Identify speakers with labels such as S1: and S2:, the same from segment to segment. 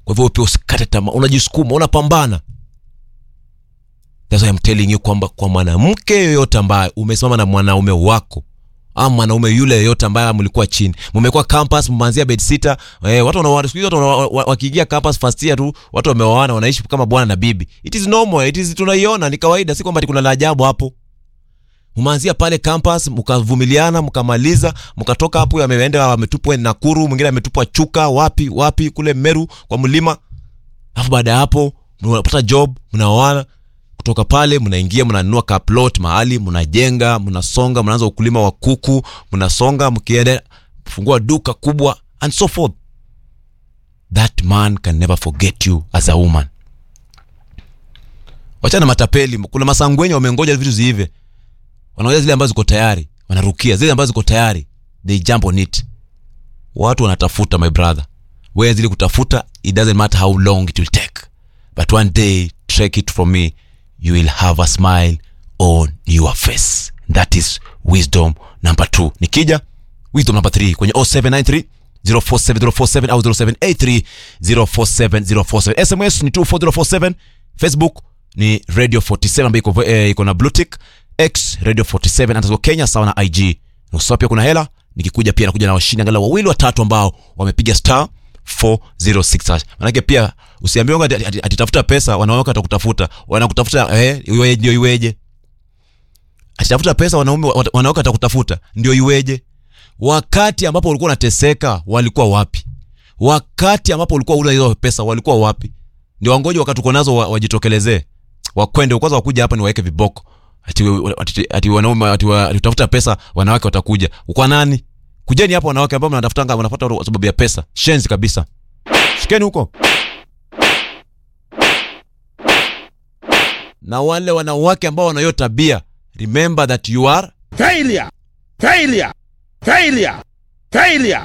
S1: kwa hivyo pia usikate tamaa unajisukuma unapambana That's why I'm telling you kwamba kwa mwanamke yoyote ambaye umesimama na mwanaume wako ama mwanaume yule yoyote ambaye mlikuwa chini mmekuwa campus mmeanzia bed sita eh, watu wana siku hizi watu wana- wa- wakiingia campus first year tu watu wameoana wanaishi kama bwana na bibi it is normal it is tunaiona ni kawaida si kwamba ati kuna la ajabu hapo umeanzia pale campus mkavumiliana mkamaliza mkatoka hapo ameenda ametupwa Nakuru mwingine ametupwa Chuka wapi wapi kule Meru kwa mlima alafu baada ya hapo mnapata job mnaoana kutoka pale mnaingia mnanunua ka plot mahali mnajenga mnasonga mnaanza ukulima wa kuku mnasonga mkienda fungua duka kubwa and so forth that man can never forget you as a woman wachana matapeli kuna masangwenye wamengoja vitu ziive wanaoja zile ambazo ziko tayari wanarukia zile ambazo ziko tayari they jump on it watu wanatafuta my brother where zile kutafuta it doesn't matter how long it will take but one day take it from me you will have a smile on your face that is wisdom number two nikija wisdom number three kwenye 0793 047047 au 0783 047047 sms ni 24047 facebook ni radio 47 ambayo iko eh, iko na blue tick x radio 47 underscore kenya sawa na ig nusa pia kuna hela nikikuja pia nakuja na washindi angalau wawili watatu ambao wamepiga star 406 hash. manake pia usiambiwe ati- ati- atitafuta pesa wanawake watakutafuta wanakutafuta eh, iwe- ndio iweje atitafuta pesa wanaume wat- wanawake watakutafuta ndio iweje wakati ambapo ulikuwa unateseka walikuwa wapi wakati ambapo ulikuwa una hizo pesa walikuwa wapi ndio wangoje wakati uko nazo wa- wajitokelezee wakwende kwanza wakuja hapa ni waweke viboko ati, ati, ati wanaume ati, wa- ati utafuta pesa wanawake watakuja kwa nani kujeni hapa wanawake ambao mnatafutanga mnafuata kwa sababu ya pesa shenzi kabisa shikeni huko na wale wanawake ambao wana hiyo tabia remember that you are
S2: Failure! Failure! Failure! Failure!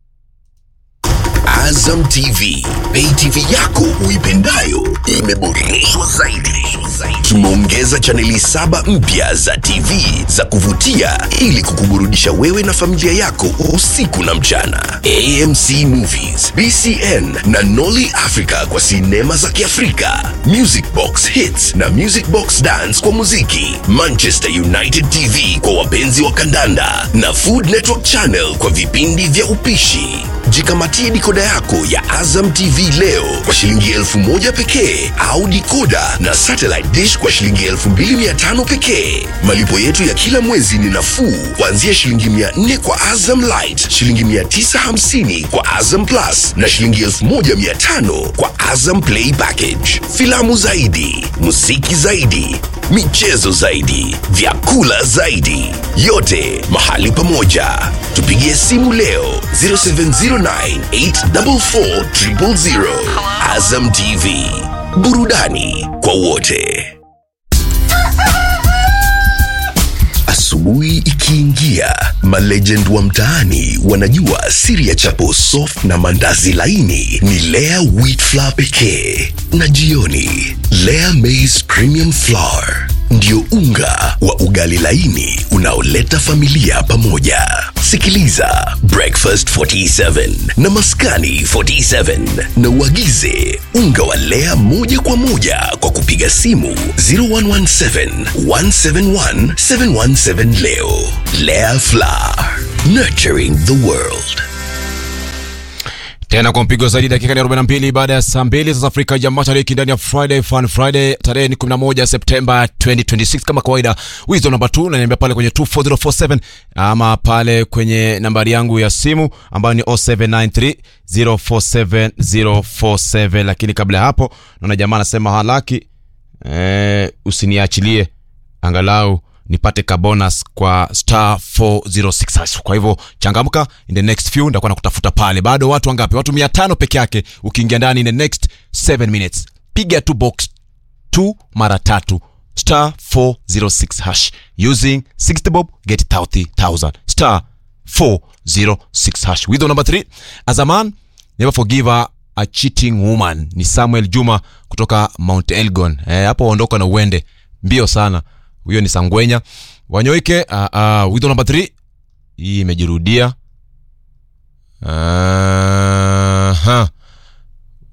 S3: Azam TV, pay TV yako uipendayo imeboreshwa zaidi. Tumeongeza chaneli saba mpya za TV za kuvutia ili kukuburudisha wewe na familia yako usiku na mchana. AMC Movies, BCN na Nolly Africa kwa sinema za Kiafrika, Music Box Hits na Music Box Dance kwa muziki, Manchester United TV kwa wapenzi wa kandanda na Food Network Channel kwa vipindi vya upishi. Jikamatie dikoda yako ya Azam TV leo kwa shilingi elfu moja pekee au dikoda na satellite dish kwa shilingi elfu mbili mia tano pekee. Malipo yetu ya kila mwezi ni nafuu kuanzia shilingi mia nne kwa Azam Light, shilingi mia tisa hamsini kwa Azam Plus na shilingi elfu moja mia tano kwa Azam Play Package. Filamu zaidi, muziki zaidi, michezo zaidi, vyakula zaidi, yote mahali pamoja. Tupigie simu leo 0709844000. Azam TV, burudani kwa wote. Asubuhi ikiingia, malegend wa mtaani wanajua siri ya chapo soft na mandazi laini ni Lea wheat flour pekee, na jioni Lea maize premium flour ndio unga wa ugali laini unaoleta familia pamoja. Sikiliza Breakfast 47 na Maskani 47 na uagize unga wa Lea moja kwa moja kwa kupiga simu 0117 171 717 leo. Lea Flour, nurturing the world.
S1: tena kwa mpigo zaidi dakika ni 42 baada ya saa mbili za Afrika ya Mashariki ndani ya Friday Fun Friday tarehe ni 11 Septemba 2026 kama kawaida wisdom namba 2 unaniambia pale kwenye 24047 ama pale kwenye nambari yangu ya simu ambayo ni 0793 047047 lakini kabla ya hapo naona jamaa anasema halaki eh, usiniachilie angalau nipate ka bonus kwa star 406 hash. kwa hivyo changamka in the next few ndakuwa nakutafuta pale bado watu wangapi watu mia tano peke yake ukiingia ndani in the next 7 minutes piga tu box 2 mara tatu star 406 hash using 60 bob get 30000 star 406 hash with number 3 as a man never forgive a, a cheating woman ni samuel juma kutoka mount elgon eh, hapo ondoka na uende mbio sana huyo ni sangwenya wanyoike uh, uh, wito namba 3 hii imejirudia uh,